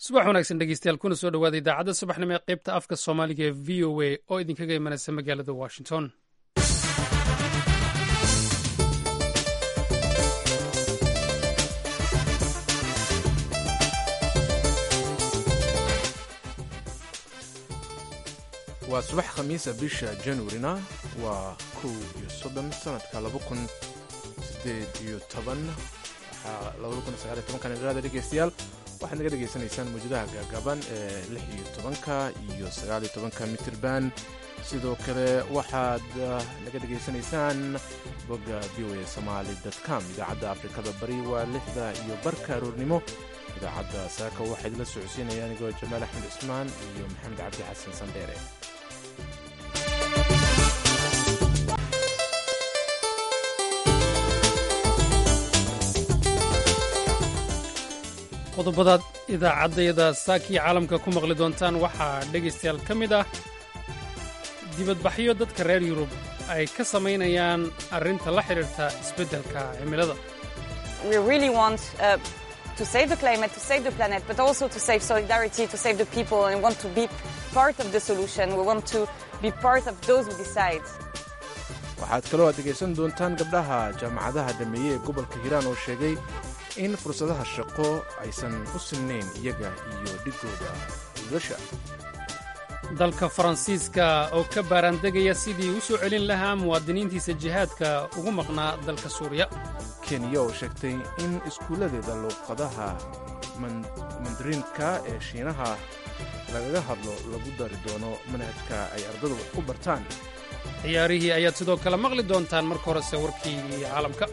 subax wanaagsan dhegeystayaal kuna soo dhawaada idaacadda subaxnimo ee qaybta afka soomaaliga ee v o a oo idinkaga imanaysa magaalada washington waa subax khamiisa bisha januarina waa kow iyo soddon sanadka laba kun sideed iyo toban labada kun sagaal iyo tobankan idhaada dhegeystayaal waxaad naga dhegaysanaysaan mawjadaha gaagaaban ee lix iyo tobanka iyo sagaal iyo tobanka mitirban sidoo kale waxaad naga dhegaysanaysaan bogga v o a somaali com idaacadda afrikada bari waa lixda iyo barka aroornimo idaacadda saaka waxaa idila socodsiinaya anigoo jamaal axmed cismaan iyo maxamed cabdi xasan sandheere qodobadaad idaacaddayada saakiyo caalamka ku maqli doontaan waxaa dhegaystayaal ka mid ah dibadbaxyo dadka reer yurub ay ka samaynayaan arrinta la xidhiirta isbeddelka cimilada to save the climate, to save the planet, but also to save solidarity, to save the people, and we want to be part of the solution. We want to be part of those who decide. waxaad kaloo aad dhegaysan doontaan gabdhaha jaamacadaha dhameeye ee gobolka hiiraan oo sheegay in fursadaha shaqo aysan u sinnayn iyaga iyo dhigooda wiilasha dalka faransiiska oo ka baaraandegaya sidii u soo celin lahaa muwaadiniintiisa jihaadka ugu maqnaa dalka suuriya kenya oo sheegtay in iskuulladeeda luuqadaha mandariinka ee shiinaha lagaga hadlo lagu dari doono manhajka ay ardadu wax ku bartaan ciyaarihii ayaad sidoo kale maqli doontaan marka horese warkii caalamka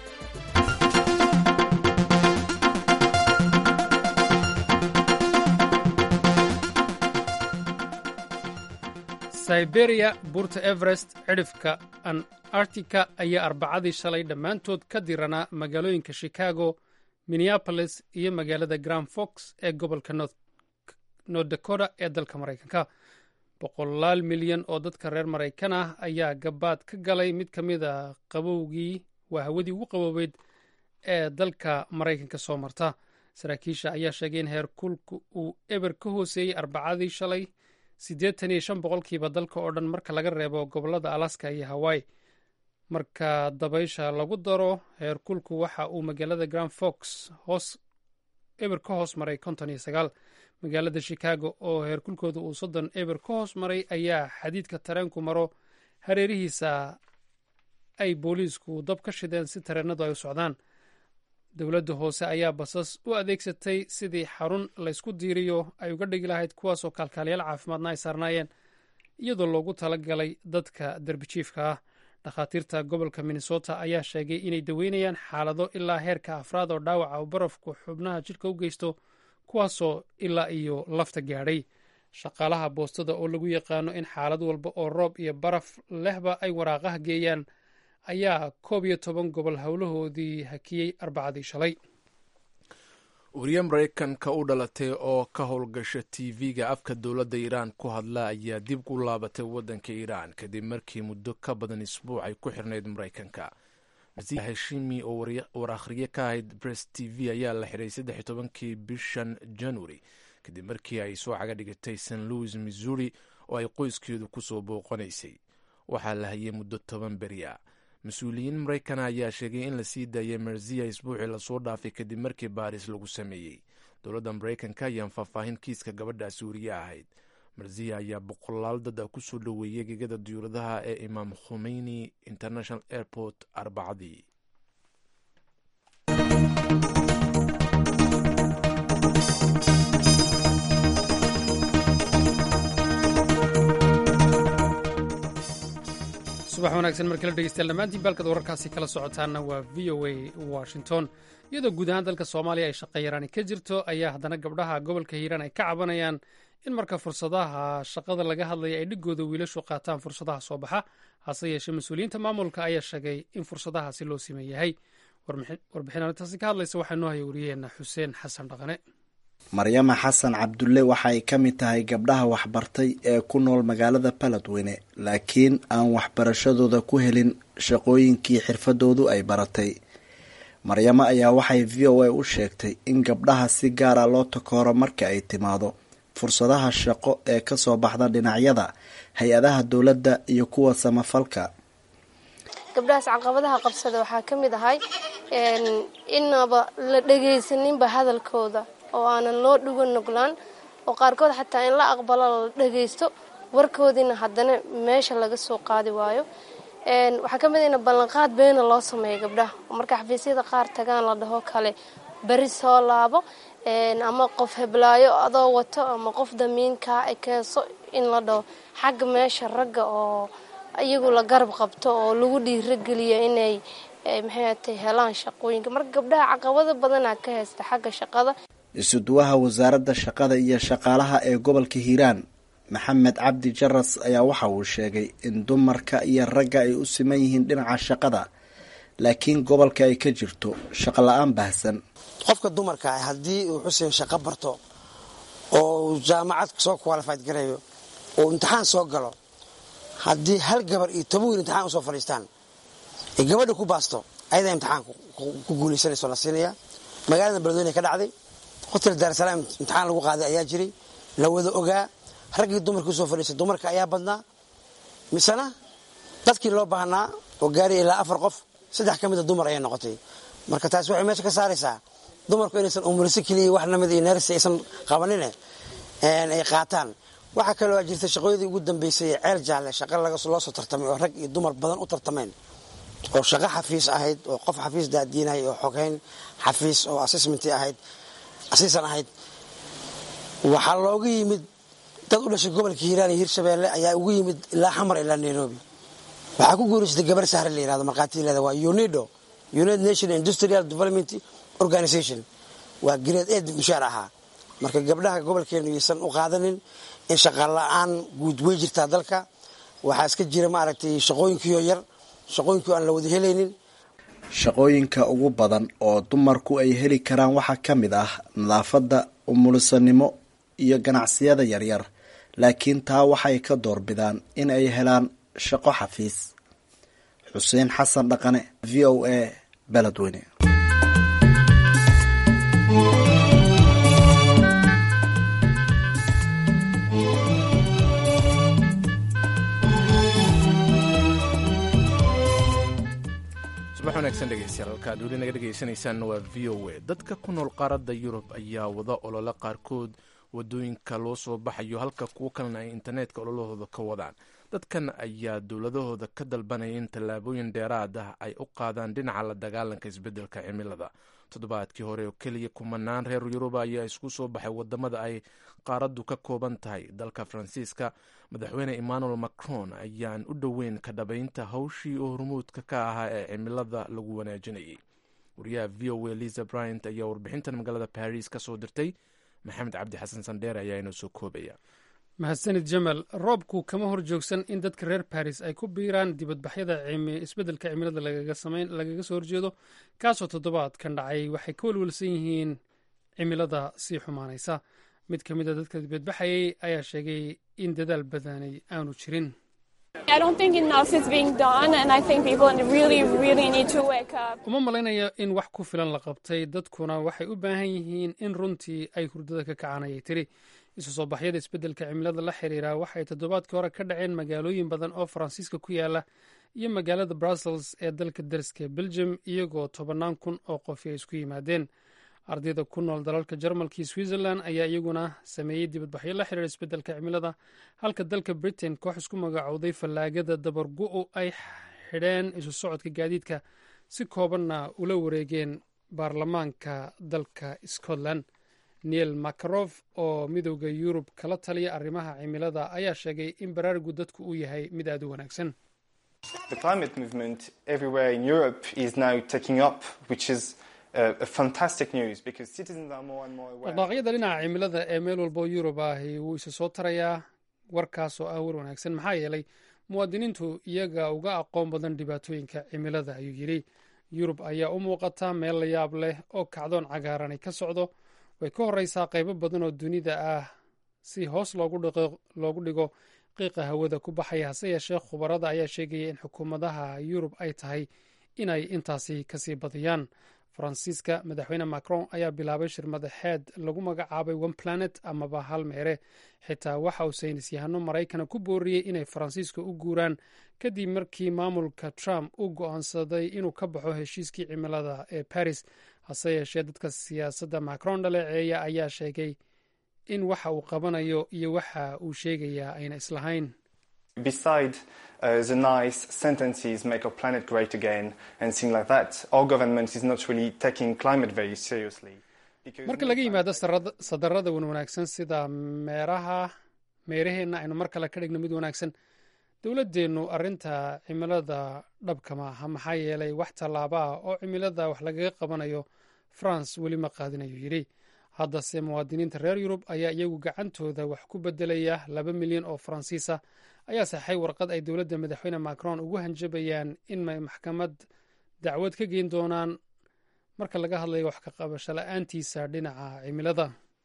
siberiya buurta everest cidhifka antarctica ayaa arbacadii shalay dhammaantood ka diranaa magaalooyinka chicago minneapolis iyo magaalada grand fox ee gobolka north dakota ee dalka maraykanka boqolaal milyan oo dadka reer maraykan ah ayaa gabaad ka galay mid ka mid a qabowgii waa hawadii ugu qaboobeyd ee dalka maraykanka soo marta saraakiisha ayaa sheegay in heerkulka uu eber ka hooseeyey arbacadii shalay siddeetan iyo shan boqolkiiba dalka oo dhan marka laga reebo gobollada alaska iyo hawaii marka dabaysha lagu daro heerkulku waxa uu magaalada grand fox hoos eber ka hoos maray konton iyo sagaal magaalada chicago oo heerkulkooda uu soddon eber ka hoos maray ayaa xadiidka tareenku maro hareerihiisa ay booliisku dab ka shideen si tareenadu ay u socdaan dowladda hoose ayaa basas u adeegsatay sidii xarun laysku diiriyo ay uga dhigi lahayd kuwaasoo kaalkaaliyaal caafimaadna ay saarnaayeen iyadoo loogu talagalay dadka derbijiifka ah dhakhaatiirta gobolka minnesota ayaa sheegay inay daweynayaan xaalado ilaa heerka afraad oo dhaawaca uu barafku xubnaha jidhka u geysto kuwaasoo ilaa iyo lafta gaadhay shaqaalaha boostada oo lagu yaqaano in xaalad walba oo roob iyo baraf lehba ay waraaqaha geeyaan ayaa koob iyo toban gobol howlahoodii hakiyey arbacadii shalay wariye maraykanka u dhalatay oo ka howlgasha tv-ga afka dowladda iiraan ku hadla ayaa dib u laabatay waddanka iiraan kadib markii muddo ka badan isbuuc ay ku xirnayd maraykanka hashimi oo war akhriye ka ahayd bress t v ayaa la xiray saddex tobankii bishan january kadib markii ay soo caga dhigatay st louis missouri oo ay qoyskeedu kusoo booqanaysay waxaa la hayay muddo toban beri a mas-uuliyiin maraykana ayaa sheegay in la sii daayay merziya isbuucii lasoo dhaafay kadib markii baaris lagu sameeyey dowladda maraykanka ayaan faahfaahin kiiska gabadha suuriye ahayd marziya ayaa boqolaal dad a kusoo dhoweeyey gegada diyuuradaha ee imaam khumeyni international airport arbacadii subax wanaagsan mar kale dhegeystayaal dhammaantiin baalkad wararkaasi kala socotaana waa v o a washington iyadoo guud ahaan dalka soomaaliya ay shaqa yaraani ka jirto ayaa haddana gabdhaha gobolka hiiraan ay ka cabanayaan in marka fursadaha shaqada laga hadlaya ay dhigooda wiilashu qaataan fursadaha soo baxa hase yeeshee mas-uuliyiinta maamulka ayaa sheegay in fursadahaasi loo siman yahay warbixin arrintaasi ka hadlaysa waxaa noo haya wariyeenna xuseen xasan dhaqane maryama xasan cabdulle waxa ay ka mid tahay gabdhaha waxbartay ee ku nool magaalada baladweyne laakiin aan waxbarashadooda ku helin shaqooyinkii xirfadoodu ay baratay maryamo ayaa waxay v o a u sheegtay in gabdhaha si gaara loo takooro marka ay timaado fursadaha shaqo ee kasoo baxda dhinacyada hay-adaha dowladda iyo kuwa samafalka gabdhahaas caqabadaha qabsada waxaa ka mid ahay inaba la dhegaysaninba hadalkooda oo aanan loo dhuga nuglaan oo qaarkood xataa in la aqbalo la dhagaysto warkoodiina haddana meesha laga soo qaadi waayo waxaa ka mid in ballanqaad beena loo sameeyo gabdhaha oo marka xafiisyada qaar tagaan la dhaho kale beri soo laabo ama qof heblaayo adoo wato ama qof damiinkaa ekeenso in la dhaho xagga meesha ragga oo iyagu la garab qabto oo lagu dhiirageliyo inay maxayatay helaan shaqooyinka marka gabdhaha caqabado badanaa ka haysta xagga shaqada isuduwaha wasaaradda shaqada iyo shaqaalaha ee gobolka hiiraan maxamed cabdi jaras ayaa waxa uu sheegay in dumarka iyo ragga ay u siman yihiin dhinaca shaqada laakiin gobolka ay ka jirto shaqo la-aan baahsan qofka dumarka ah haddii uu xuseen shaqo barto oo jaamacad soo qualified gareeyo oo imtixaan soo galo haddii hal gabar iyo toban wiil imtixaan usoo fadhiistaan ay gabadha ku baasto ayadaa imtixaan ku guulaysanayso la siinaya magaalada beledweyne ka dhacday hotel daarsalaam imtixaan lagu qaaday ayaa jiray la wada ogaa raggii dumarkii usoo fadhiistay dumarka ayaa badnaa misena dadkii loo baahnaa oo gaariya ilaa afar qof saddex ka mida dumar ayay noqotay marka taasi waxay meesha ka saaraysaa dumarku inaysan umulisi keliya wax lamid iyo neersi aysan qabanine ay qaataan waxaa kaloo jirta shaqooyadii ugu dambeysay ceel jaalle shaqa loo soo tartamay oo rag iyo dumar badan u tartameen oo shaqo xafiis ahayd oo qof xafiis daadiinay oo xogeyn xafiis oo assessment ahayd asiisan ahayd waxaa looga yimid dad u dhashay gobolka hiiraan iyo hirshabeelle ayaa ugu yimid ilaa xamar ilaa nairobi waxaa ku guuraysatay gabar sahre la yirahdo markhaatileeda waa unido united nation industrial development organization waa grade aid mushaar ahaa marka gabdhaha gobolkeenu yaysan u qaadanin in shaqa la-aan guud wey jirtaa dalka waxaa iska jira maaragtay shaqooyinkiioo yar shaqooyinkii aan la wada helaynin shaqooyinka ugu badan oo dumarku ay heli karaan waxaa ka mid ah nadaafadda umulisanimo iyo ganacsiyada yaryar laakiin taa waxay ka doorbidaan in ay helaan shaqo xafiis xuseen xasan dhaqane v o a beledweyne subax wanaagsan dhegeystayaal halka ad weli naga dhegaysanaysaan waa v o a dadka ku nool qaaradda yurub ayaa wada olole qaarkood wadooyinka loo soo baxayo halka kuwo kalena ay internetka ololahooda ka wadaan dadkan ayaa dowladahooda ka dalbanaya in tallaabooyin dheeraad ah ay u qaadaan dhinaca la dagaalanka isbeddelka cimilada toddobaadkii hore oo keliya kumanaan reer yuruba ayaa isku soo baxay wadamada ay qaaraddu ka kooban tahay dalka faransiiska madaxweyne emmanuel macron ayaan u dhoweyn ka dhabaynta hawshii oo hormuudka ka ahaa ee cimilada lagu wanaajinayay wariyaha v o a liza bryant ayaa warbixintan magaalada baris ka soo dirtay maxamed cabdi xasan sandheere ayaa inoo soo koobaya mahadsanid jamal roobku kama hor joogsan in dadka reer baris ay ku biiraan dibadbaxyada isbeddelka cimilada lagaga soo horjeedo kaasoo toddobaadkan dhacay waxay ka welwelsan yihiin cimilada sii xumaanaysa mid ka mid a dadka dibadbaxayay ayaa sheegay in dadaal badanay aanu jirin uma malaynayo in wax ku filan la qabtay dadkuna waxay u baahan yihiin in runtii ay hurdada ka kacaan ayay tiri isu soo baxyada isbeddelka cimilada la xiriira waxay toddobaadkii hore ka dhaceen magaalooyin badan oo faransiiska ku yaala iyo magaalada brussels ee dalka dariska belgium iyagoo tobannaan kun oo qofi ay isku yimaadeen ardayda ku nool dalalka jarmalka iyo switzerland ayaa iyaguna sameeyey dibadbaxyo la xiriira isbeddelka cimilada halka dalka britain koox isku magacowday fallaagada dabargu-u ay xidheen isu socodka gaadiidka si koobanna ula wareegeen baarlamaanka dalka scotland neil makarof oo midooda yurub kala taliya arrimaha cimilada ayaa sheegay in baraarugu dadku uu yahay mid aad u wanaagsan dhaqdhaaqyada dhinaca cimilada ee meel walba oo yurub ahi wuu isa soo tarayaa warkaas oo ah war wanaagsan maxaa yeelay muwaadiniintu iyaga uga aqoon badan dhibaatooyinka cimilada ayuu yidhi yurub ayaa u muuqata meel la yaab leh oo kacdoon cagaaranay ka socdo way ka horeysaa qaybo badan oo dunida ah si hoos loogu dhigo qiiqa hawada ku baxaya hase yeeshee khubarada ayaa sheegaya in xukuumadaha yurub ay tahay inay intaasi kasii badiyaan faransiiska madaxweyne macron ayaa bilaabay shir madaxeed lagu magacaabay one planet amaba hal meere xitaa waxa uu saynis yahano maraykana ku booriyey inay faransiiska u guuraan kadib markii maamulka trump uu go'aansaday inuu ka baxo heshiiskii cimilada ee paris hase yeeshee dadka siyaasadda macron dhaleeceeya ayaa sheegay in waxa uu qabanayo iyo waxa uu sheegayaa ayna islahayn beside uh, the nice sentences make our planet great again and things like that our government is not really taking climate very seriously marka laga yimaado sadarada wan wanaagsan sida meeraha meeraheenna aynu mar kale ka dhigno mid wanaagsan dowladdeennu arrinta cimilada dhabka maaha maxaa yeelay wax tallaaba ah oo cimilada wax lagaga qabanayo france weli ma qaadinayo yidhi haddase muwaadiniinta reer yurub ayaa iyagu gacantooda wax ku bedelaya laba milyan oo faransiisa ayaa saxay warqad ay dowladda madaxweyne macron ugu hanjabayaan in may maxkamad dacwad ka geyn doonaan marka laga hadlayo wax ka qabasho la-aantiisa dhinaca cimilada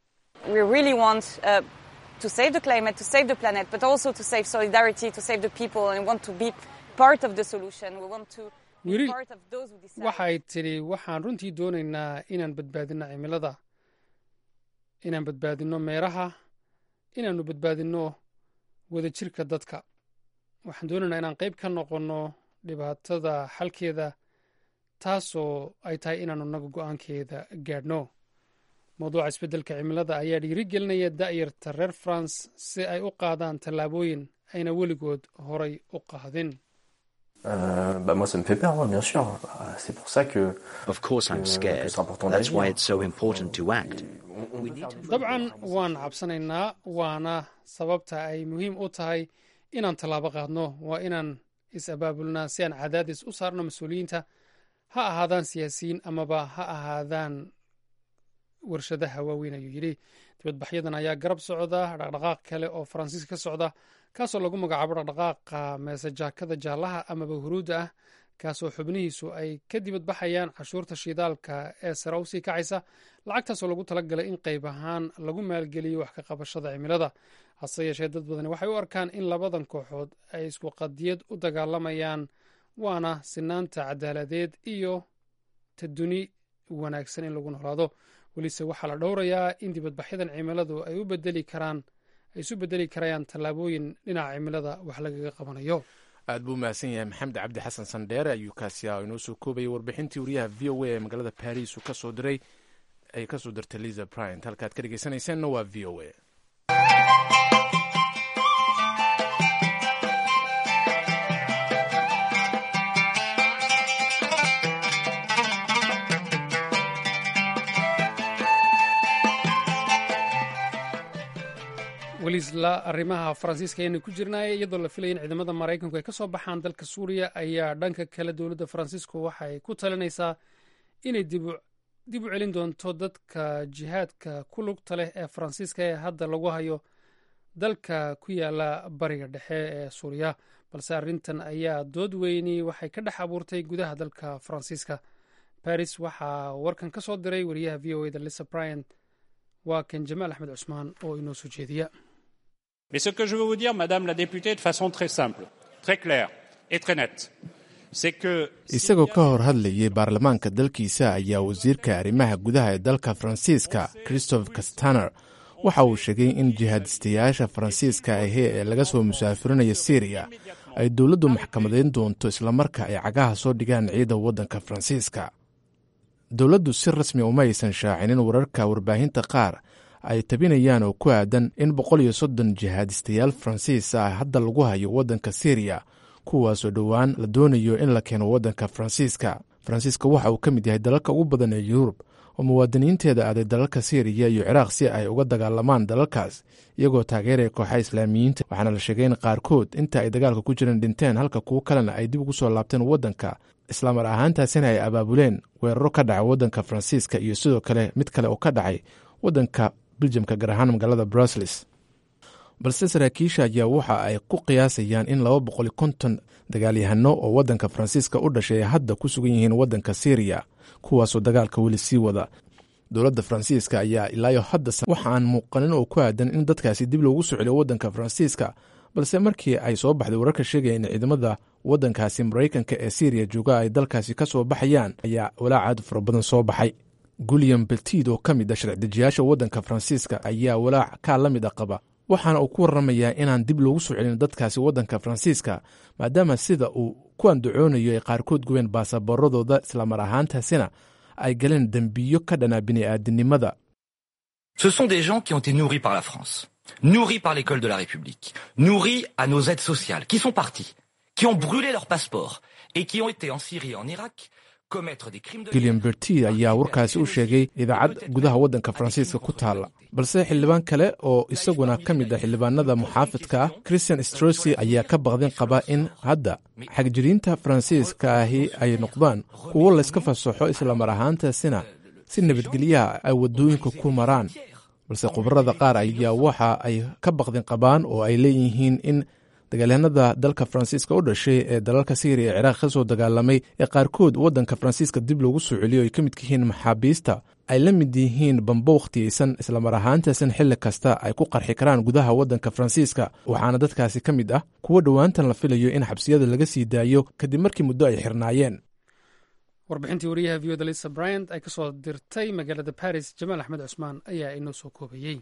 to save the climate, to save the planet, but also to save solidarity, to save the people, and we want to be part of the solution. We want to be Wili, part of those who decide. waxay tidhi waxaan runtii doonaynaa inaan badbaadino cimilada inaan badbaadino meeraha inaannu badbaadino wadajirka dadka waxaan doonaynaa inaan qayb ka noqonno dhibaatada xalkeeda taasoo ay tahay inaannu naga go-aankeeda gaadhno mawduuca isbeddelka cimilada ayaa dhiirigelinaya da'yarta reer france si ay u qaadaan tallaabooyin ayna weligood horay u qaadin Euh, bah moi, ça me fait peur, hein, bien sûr. Euh, C'est pour ça que. Of course, I'm que- que scared. c'est important That's why d'agir. it's so important to act. On- on We peut need faire to- des dabcan waan cabsanaynaa waana sababta ay muhiim u tahay inaan tallaabo qaadno waa inaan is-abaabulnaa si aan cadaadis u saarno mas-uuliyiinta ha ahaadaan siyaasiyiin amaba ha ahaadaan warshadaha waaweyn ayuu yidhi dibadbaxyadan ayaa garab socda dhaqdhaqaaq kale oo faransiiska ka socda kaasoo lagu magacaabo dhaqdhaqaaqa meesejaakada jaallaha amaba huruudda ah kaasoo xubnihiisu ay ka dibadbaxayaan cashuurta shidaalka ee sare usii kacaysa lacagtaasoo lagu talagalay in qayb ahaan lagu maalgeliyo wax ka qabashada cimilada hase yeeshee dad badani waxay u arkaan in labadan kooxood ay isku qadiyad u dagaalamayaan waana sinaanta cadaaladeed iyo ta duni wanaagsan in lagu noolaado welise waxaa la dhowrayaa in dibadbaxyadan cimiladu ay u bedeli karaan ay isu bedeli karayaan tallaabooyin dhinaca cimilada wax lagaga qabanayo aad buu mahadsan yahay maxamed cabdi xasan sandheere ayuu kaasi ah oo inoo soo koobayay warbixintii wariyaha v o a ee magaalada baris uu ka soo diray ay ka soo dirtay liza bryant halkaad ka dhegeysanaysaanna waa v o a welisla arrimaha faransiiska ayaynu ku jirnaay iyadoo la filaya in ciidamada maraykanku ay ka soo baxaan dalka suuriya ayaa dhanka kale dowladda faransiisku waxay ku talinaysaa inay dib u- dib u celin doonto dadka jihaadka ku lugta leh ee faransiiska ee hadda lagu hayo dalka ku yaala bariga dhexe ee suuriya balse arrintan ayaa dood weyni waxay ka dhex abuurtay gudaha dalka faransiiska baris waxaa warkan ka soo diray wariyaha v o a da lisa bryant waa kan jamaal axmed cusmaan oo inoo soo jeediya Mais ce que je veux vous dire, Madame la députée, de façon très simple, très claire et très nette, c'est que isagoo ka hor hadlayay baarlamaanka dalkiisa ayaa wasiirka arrimaha gudaha ee dalka faransiiska christophe castaner waxa uu sheegay in jihaadistayaasha faransiiska ahi ee laga soo musaafirinaya syriya ay dowladdu maxkamadayn doonto islamarka ay cagaha soo dhigaan ciida waddanka faransiiska dowladdu si rasmi uma aysan shaacinin wararka warbaahinta qaar ay tabinayaan oo ku aadan in boqol iyo soddon jihaadistayaal faransiis ah hadda lagu hayo waddanka syriya kuwaasoo dhowaan la doonayo in la keeno waddanka faransiiska faransiiska waxa uu ka mid yahay dalalka ugu badan ee yurub oo muwaadiniinteeda aaday dalalka syriya iyo ciraaq si ay uga dagaalamaan dalalkaas iyagoo taageeraya kooxa islaamiyiinta waxaana la sheegay in qaarkood inta ay dagaalka ku jireen dhinteen halka kuwo kalena ay dib ugu soo laabteen waddanka islaamar ahaantaasina ay abaabuleen weeraro ka dhaca waddanka faransiiska iyo sidoo kale mid kale oo ka dhacay waddanka beljamka gaar ahaan magaalada brussels balse saraakiisha ayaa waxa ay ku qiyaasayaan in laba boqol iyo konton dagaalyahano oo waddanka faransiiska u dhashay ay hadda ku sugan yihiin waddanka syriya kuwaasoo dagaalka weli sii wada dowladda faransiiska ayaa ilaayo hadda waxa aan muuqanin oo ku aadan in dadkaasi dib loogu soo celiyo waddanka faransiiska balse markii ay soo baxday wararka sheegaya in ciidamada waddankaasi maraykanka ee syriya jooga ay dalkaasi ka soo baxayaan ayaa walaac aad fara badan soo baxay guliam beltid oo ka mid ah sharci-dejiyaasha waddanka faransiiska ayaa walaac kaa la mid a qaba waxaana uu ku warramayaa inaan dib loogu soo celin dadkaasi waddanka faransiiska maadaama sida uu ku andacoonayo ay qaarkood gubeen baasaboorradooda islamar ahaantaasina ay galeen dembiyo ka dhanaa bini'aadinimada Ce sont des gens qui ont été nourris par la France, nourris par l'école de la République, nourris à nos aides sociales, qui sont partis, qui ont brûlé leur passeport et qui ont été en Syrie et en Irak commettre des crimes de gilliam berti ayaa warkaasi u sheegay idaacad gudaha waddanka faransiiska ku taalla balse xildhibaan kale oo isaguna ka mid ah xildhibaanada muxaafidka ah christian strosi ayaa ka baqdin qaba in hadda xagjiriinta faransiiska ahi ay noqdaan kuwo layska fasaxo islamar ahaantaasina si nabadgelyaha ay waddooyinka ku maraan balse khubarada qaar ayaa waxa ay ka baqdin qabaan oo ay leeyihiin in dagaalyahanada dalka faransiiska u dhashay ee dalalka syriya ee ciraaq ka soo dagaalamay ee qaarkood waddanka faransiiska dib loogu soo celiyo ay ka midka yihiin maxaabiista ay la mid yihiin bambo wakhtiyeysan islamar ahaantaasan xilli kasta ay ku qarxi karaan gudaha waddanka faransiiska waxaana dadkaasi ka mid ah kuwo dhowaantan la filayo in xabsiyada laga sii daayo kadib markii muddo ay xirnaayeen warbixintii wariyaha v oda lisa bryant ay ka soo dirtay magaalada baris jamaal axmed cusmaan ayaa inoo soo koobayey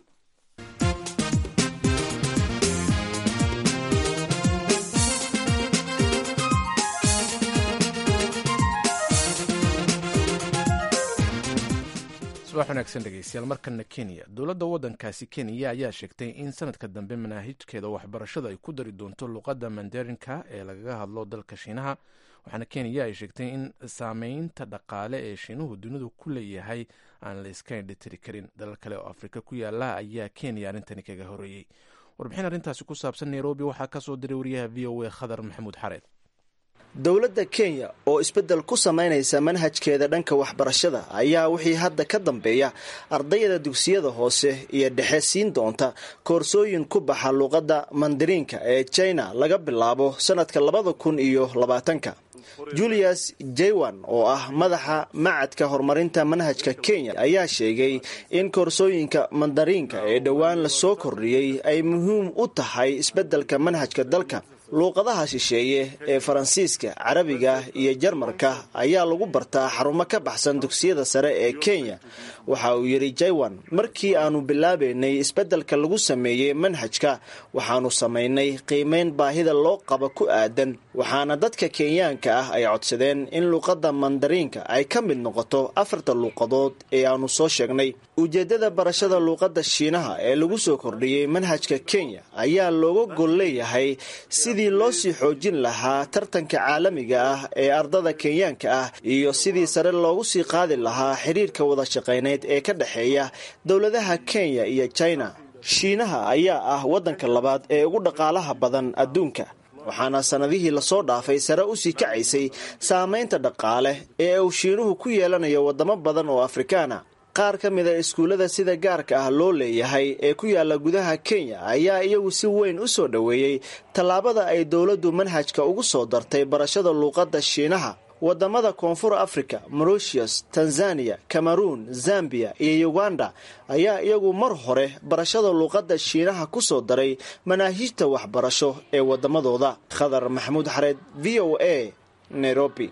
subax wanaagsan dhegeystayaal markana kenya dowladda waddankaasi kenya ayaa sheegtay in sanadka dambe manaahijkeeda waxbarashada ay ku dari doonto luqadda mandarinka ee lagaga hadlo dalka shiinaha waxaana kenya ay sheegtay in saameynta dhaqaale ee shiinuhu dunidu ku leeyahay aan la iska indhitiri karin dalal kale oo afrika ku yaala ayaa kenya arrintani kaga horeeyey warbixin arrintaasi ku saabsan nairobi waxaa kasoo diray wariyaha v o a khadar maxamuud xareed dowladda kenya oo isbeddel ku samaynaysa manhajkeeda dhanka waxbarashada ayaa wixii hadda ka dambeeya ardayda dugsiyada hoose iyo dhexe siin doonta koorsooyin ku baxa luuqadda mandariinka ee china laga bilaabo sanadka labada kun iyo labaatanka julius jaywan oo ah madaxa macadka horumarinta manhajka kenya ayaa sheegay in koorsooyinka mandariinka ee dhowaan lasoo kordhiyey ay muhiim u tahay isbeddelka manhajka dalka luuqadaha shisheeye ee faransiiska carabiga iyo jarmarka ayaa lagu bartaa xarumo ka baxsan dugsiyada sare ee kenya waxa uu yidhi jaywan markii aanu bilaabaynay isbeddelka lagu sameeyey manhajka waxaanu samaynay qiimeyn baahida loo qabo ku aadan waxaana dadka kenyaanka ah ay codsadeen in luuqadda mandariinka ay ka mid noqoto afarta luuqadood ee aanu soo sheegnay ujeeddada barashada luuqadda shiinaha ee lagu soo kordhiyey manhajka kenya ayaa looga gol leeyahay sidii loo sii xoojin lahaa tartanka caalamiga ah ee ardada kenyaanka ah iyo sidii sare loogu sii qaadi lahaa xiriirka wada shaqayneyd ee ka dhexeeya dowladaha kenya iyo china shiinaha ayaa ah waddanka labaad ee ugu dhaqaalaha badan adduunka waxaana sannadihii lasoo dhaafay sare usii kacaysay saamaynta dhaqaale ee uu shiinuhu ku yeelanayo waddamo badan oo afrikaana qaar ka mid a iskuullada sida gaarka ah loo leeyahay ee ku yaala gudaha kenya ayaa iyagu si weyn u soo dhoweeyey tallaabada ay dowladdu manhajka ugu soo dartay barashada luuqadda shiinaha wadamada koonfur africa mauritius tanzania cameroon zambia iyo uganda ayaa iyagu mar hore barashada luuqadda shiinaha ku soo daray manaahijta waxbarasho ee wadamadooda khadar maxamuud xareed v o a nairobi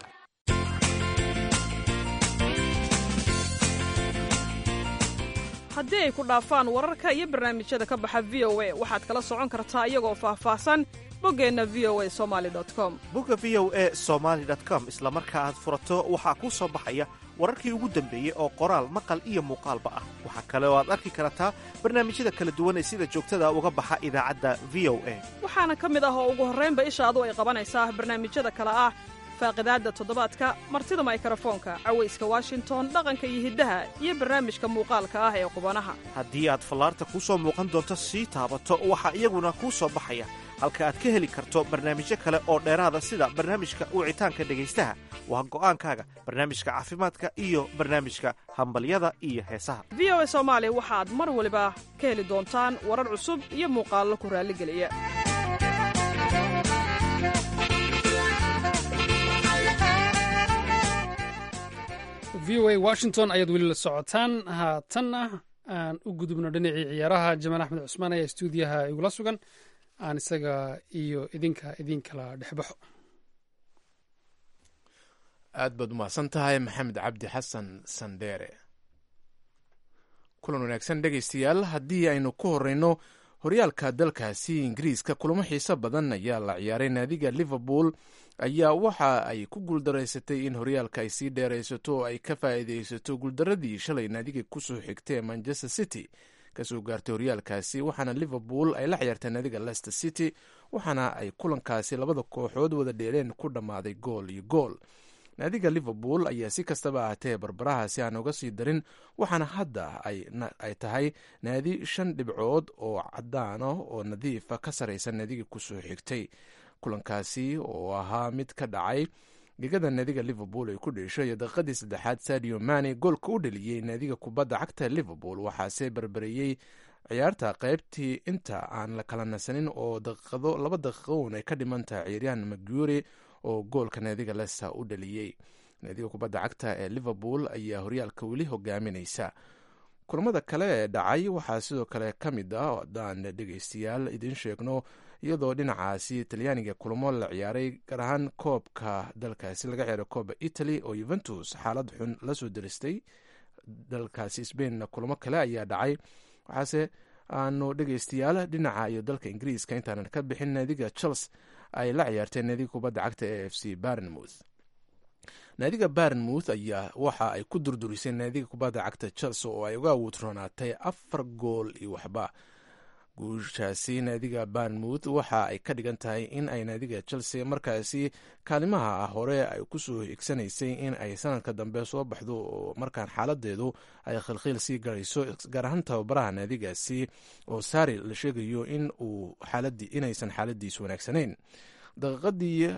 haddii ay ku dhaafaan wararka iyo barnaamijyada ka baxa v o a waxaad kala socon kartaa iyagoo faahfaahsan boggeenna v o a somali com bogga v o a somaali com isla marka aad furato waxaa kuu soo baxaya wararkii ugu dambeeyey oo qoraal maqal iyo muuqaalba ah waxaa kale oo aad arki kartaa barnaamijyada kala duwan ee sida joogtada uga baxa idaacadda v o a waxaana ka mid ah oo ugu horraynba ishaadu ay qabanaysaa barnaamijyada kale ah faaqidaadda toddobaadka martida maykarafoonka cawayska washington dhaqanka iyo hiddaha iyo barnaamijka muuqaalka ah ee qubanaha haddii aad fallaarta kuu soo muuqan doonto sii taabato waxaa iyaguna kuu soo baxaya halka aad ka heli karto barnaamijyo kale oo dheeraada sida barnaamijka wicitaanka dhegaystaha waa go'aankaaga barnaamijka caafimaadka iyo barnaamijka hambalyada iyo heesaha v o a soomaali waxaad mar waliba ka heli doontaan warar cusub iyo muuqaallo ku raalligeliya v o a washington ayaad weli la socotaan haatanna aan u gudubno dhinacii ciyaaraha jamaal axmed cusmaan ayaa stuudiyaha igula sugan aan isaga iyo idinka idin kala dhexbaxo aad baad umahadsan tahay maxamed cabdi xasan sandheere kulan wanaagsan dhegaystayaal haddii aynu ku horeyno horyaalka dalkaasi ingiriiska kulamo xiiso badan ayaa la ciyaaray naadiga liverpool ayaa waxa ay ku guuldaraysatay in horyaalka ay sii dheeraysato oo ay ka faa'iidaysato guuldaradii shalay naadiga kusoo xigtay ee manchester city kasoo gaartay horyaalkaasi waxaana liverpool ay la ciyaartay naadiga leicester city waxaana ay kulankaasi labada kooxood wada dheeleen ku dhammaaday gool iyo gool naadiga liverpool ayaa si kastaba ahatee barbarahaasi aan uga sii darin waxaana hadda ay tahay naadi shan dhibcood oo cadaan ah oo nadiifa ka saraysa naadiga kusoo xigtay kulankaasi oo ahaa mid ka dhacay gegada naadiga liverpool ay ku dheesho iyo daqiiqadii saddexaad sadio mani goolka u dhaliyey naadiga kubadda cagta liverpool waxaase barbareeyey ciyaarta qaybtii inta aan la kala nasanin oo daqiiqado laba daqiiqoon ay ka dhiman tahay ciyaaryahan maguri oo goolka naadiga lester u dhaliyey naadiga kubadda cagta ee liverpool ayaa horyaalka weli hogaaminaysa kulamada kale ee dhacay waxaa sidoo kale ka mid ah haddaan dhegeystayaal idiin sheegno iyadoo dhinacaasi talyaaniga kulamo la ciyaaray gaar ahaan koobka dalkaasi laga ciyaaray kooba italy oo yuventus xaalad xun lasoo deristay dalkaasi sbainna kulamo kale ayaa dhacay waxaase aanu dhegeystayaal dhinaca iyo dalka ingiriiska intaanan ka bixin naadiga chels ay la ciyaarteen naadiga kubadda cagta ee f c barnmouth naadiga barnmouth ayaa waxa ay ku durdurisay naadiga kubadda cagta chels oo ay uga awoodroonaatay afar gool iyo waxba guushaasi naadiga barnmouth waxa ay ka dhigan tahay in ay naadiga chelsea markaasi kaalimaha hore ay kusoo higsanaysay in ay sanadka dambe soo baxdo oo markaan xaaladeedu ay khilkhiil sii garayso gaar ahaan tababaraha naadigaasi oo sari la sheegayo in uu inaysan xaaladiisu wanaagsanayn daqiiqadii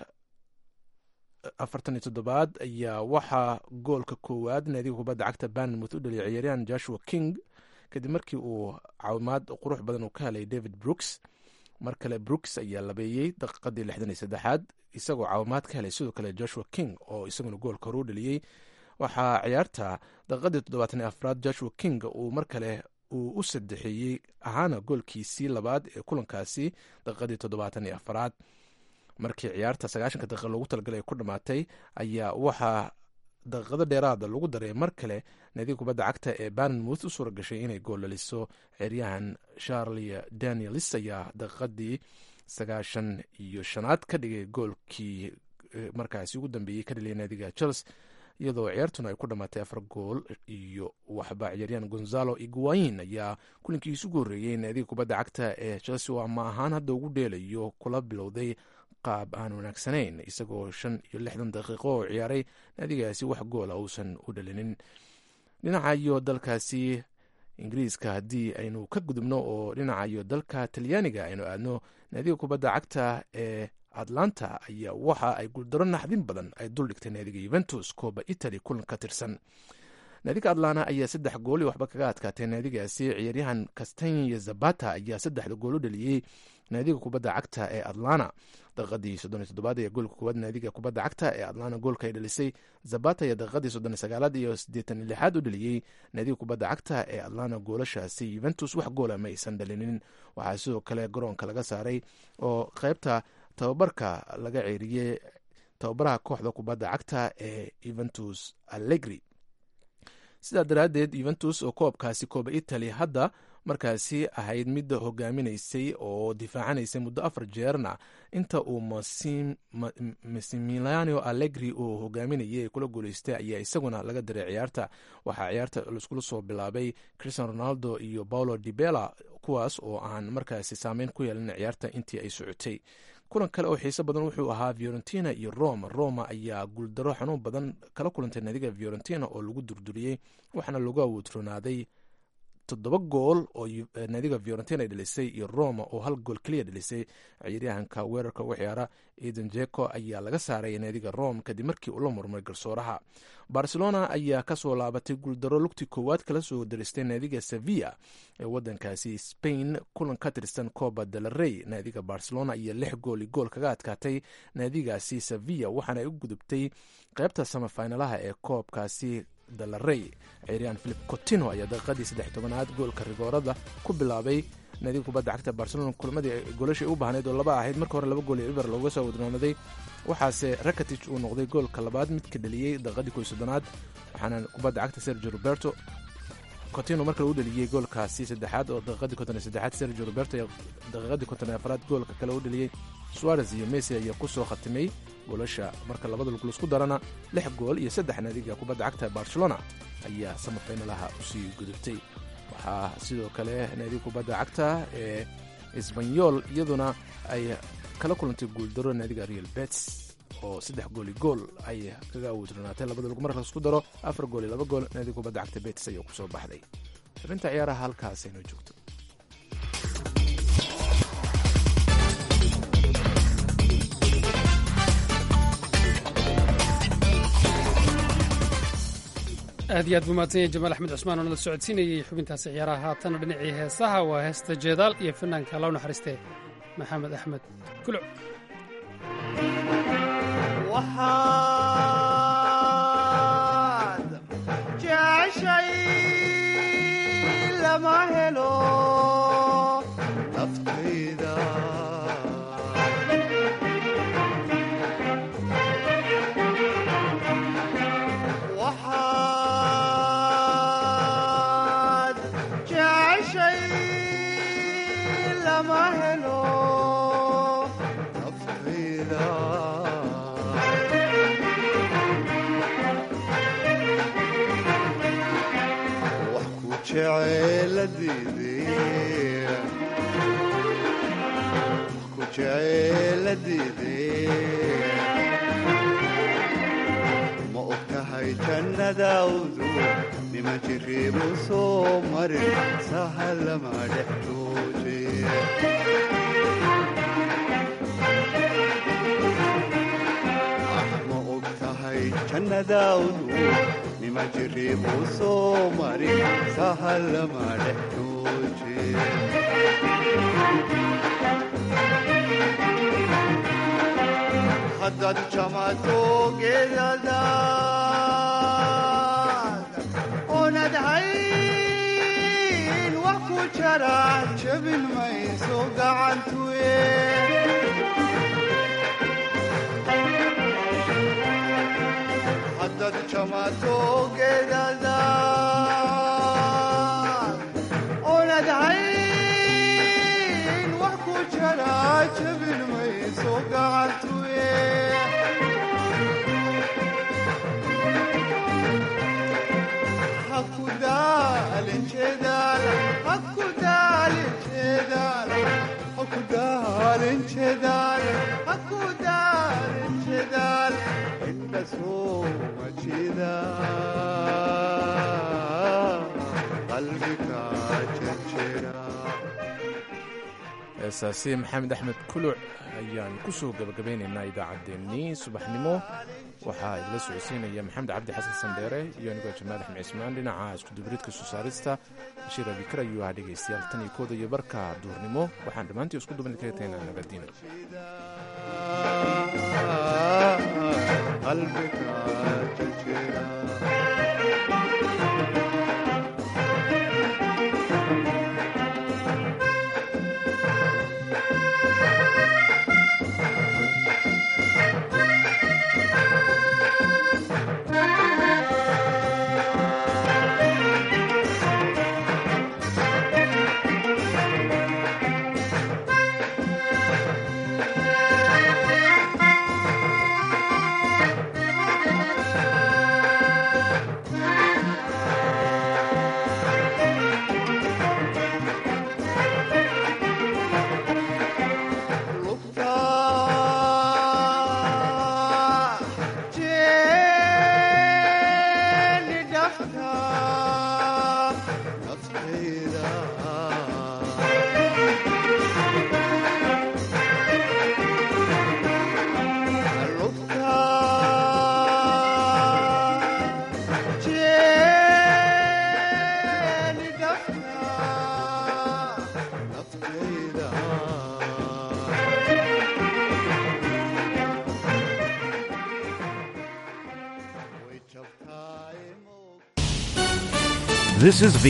afartan iyo toddobaad ayaa waxaa goolka koowaad naadiga kubadda cagta barnmouth u dhaliyay ciyaaryahan joshua king kadib markii uu caawimaad qurux badan uu ka helay david brooks mar kale brooks ayaa labeeyey daqiiqadii lixdan iyo saddexaad isagoo caawimaad ka helay sidoo kale joshua king oo isaguna goolka hore u dhaliyey waxaa ciyaarta daqiiqadii toddobaatan iyo afraad joshua king uu mar kale uu u sadexeeyey ahaana goolkiisii labaad ee kulankaasi daqiiqadii toddobaatan iyo afraad markii ciyaarta sagaashanka daqiiqa loogu talagalay ku dhammaatay ayaa waxaa daqiiqado dheeraada lagu daray mar kale naadiga kubadda cagta ee barnmouth u suura gashay inay gool dhaliso ciyaaryahan charlie danielis ayaa daqiiqadii sagaashan iyo shanaad ka dhigay goolkii markaasi ugu dambeeyey ka dhaliyay naadiga chels iyadoo ciyaartuna ay ku dhammaatay afar gool iyo waxba ciyaaryahan gonzalo iguain ayaa kulankiisu ugu horreeyey naadiga kubadda cagta ee chelsea oo ama ahaan hadda ugu dheelayo kula bilowday qaab aan wanaagsanayn isagoo shan iyo lixdan daqiiqo oo ciyaaray naadigaasi wax goola uusan u dhalinin dhinaca iyo dalkaasi ingiriiska haddii aynu ka gudubno oo dhinaca iyo dalka talyaaniga aynu aadno naadiga kubadda cagta ee atlanta ayaa waxa ay guuldaro naxdin badan ay duldhigtay naadiga yuventus kooba italy kulan ka tirsan naadiga atlana ayaa saddex gool iyo waxba kaga adkaatay naadigaasi ciyaaryahan castanya zabata ayaa saddexda gool u dhaliyey naadiga kubadda cagta ee atlana daqiiqadii soddon iyo toddobaad ayaa goolka koowaad naadiga kubadda cagta ee atlana goolka ay dhalisay zabata ayaa daqiiqadii soddon iyo sagaalaad iyo siddeetan iyo lixaad u dhaliyey naadiga kubadda cagta ee atlana goolashaasi yuventus wax goola ma aysan dhalinin waxaa sidoo kale garoonka laga saaray oo qeybta tababarka laga ceeriyey tababaraha kooxda kubadda cagta ee yuventus allegri sidaa daraaddeed yuventus oo koobkaasi kooba italy hadda markaasi ahayd midda hogaaminaysay oo difaacanaysay muddo afar jeerna inta uu massimiliano allegri uu hogaaminayay kula guuleystay ayaa isaguna laga diray ciyaarta waxaa ciyaarta laiskula soo bilaabay christian ronaldo iyo paulo dibela kuwaas oo aan markaasi saameyn ku yeelin ciyaarta intii ay socotay kulan kale oo xiiso badan wuxuu ahaa fiorentina iyo roma roma ayaa guuldaro xanuun badan kala kulantay naadiga fiorentina oo lagu durduriyey waxaana lagu awoodronaaday toddoba gool oo naadiga fiorentina ay dhalisay iyo roma oo hal gool keliya dhalisay ciyaaryahanka weerarka ugu ciyaara eden jeko ayaa laga saaray naadiga rome kadib markii uu la murmay garsooraha barcelona ayaa kasoo laabatay guuldaro lugtii koowaad kala soo daristay naadiga sevilla ee wadankaasi spain kulan ka tirsan coba del rey naadiga barcelona iyo lix gooli gool kaga adkaatay naadigaasi sevilla waxaana ay u gudubtay qeybta samafinalaha ee koobkaasi dalarey ciyaaryahan philip cotino ayaa daqiiqadii saddex tobanaad goolka rigoorada ku bilaabay naadiga kubadda cagta barcelona kulmadii goolashay u baahnayd oo laba ahayd marka hore laba gool iyo cibar looga soo wadnoonaday waxaase rakatic uu noqday goolka labaad midka dhaliyey daqiiqadii koy soddonaad waxaana kubadda cagta sergio roberto cotino markale u dhaliyey goolkaasi saddexaad oo daqiiqadii konton iyo saddexaad sergio roberto iyo daqiiqadii konton iyo afraad goolka kale u dhaliyey suarez iyo messi ayaa ku soo khatimay goolasha marka labada lugul isku darana lix gool iyo saddex naadiga kubadda cagta barcelona ayaa samafaynalaha usii gudubtay waxaa sidoo kale naadiga kubadda cagta ee isbanyol iyaduna ay kala kulantay guuldaro naadiga real bets oo saddex gooli gool ay kaga awoodronaatay labada lug marka laisku daro afar gool iyo laba gool naadiga kubadda cagta bets ayaa kusoo baxday xubinta ciyaaraha halkaas aynoo joogto aad iyo aad buu mahadsan yahay jamaal axmed cusmaan oo nala socodsiinayey xubintaasi ciyaaraha haatana dhinacii heesaha waa heesta jeedaal iyo fanaanka loo naxariistee maxamed axmed kuluc waxaad jeceshay lama helo naftayda waxaad jeceshay lama helo naftayda wax ku jeceeladiidee wax ku jeceeladiidee ma og tahay jannadaawdu nima jiriibu soo marin sahalama dhex jooje ma og tahay jannadaawdu nima jiriibu soo marin sahalama dhex jooje haddaad jamato geedadaad oonad hayn wax ku jara jabin mayso gacantuye haddaad jamato geedadaad oonad hayn wax ku jara jabin mayso gacantuye haku daalin jeedaal haku daalin jeedaal haku daalin jeedaal haku daalin jeedaal inta soo majida qalbiga jejera heesaasi maxamed axmed kuluc ayaan ku soo gabagabaynaynaa idaacaddeenii subaxnimo waxaa idila socodsiinaya maxamed cabdi xasan sandheere iyo anigoo jamaal axmed cismaan dhinaca iskudubaridka soo saarista bashiir abikar ayuu ahaa dhegaystayaal tan iyo kooda iyo barka duurnimo waxaan dhammaantii isku duban kaga tagnaa nabadiina qalbiga jejera This is the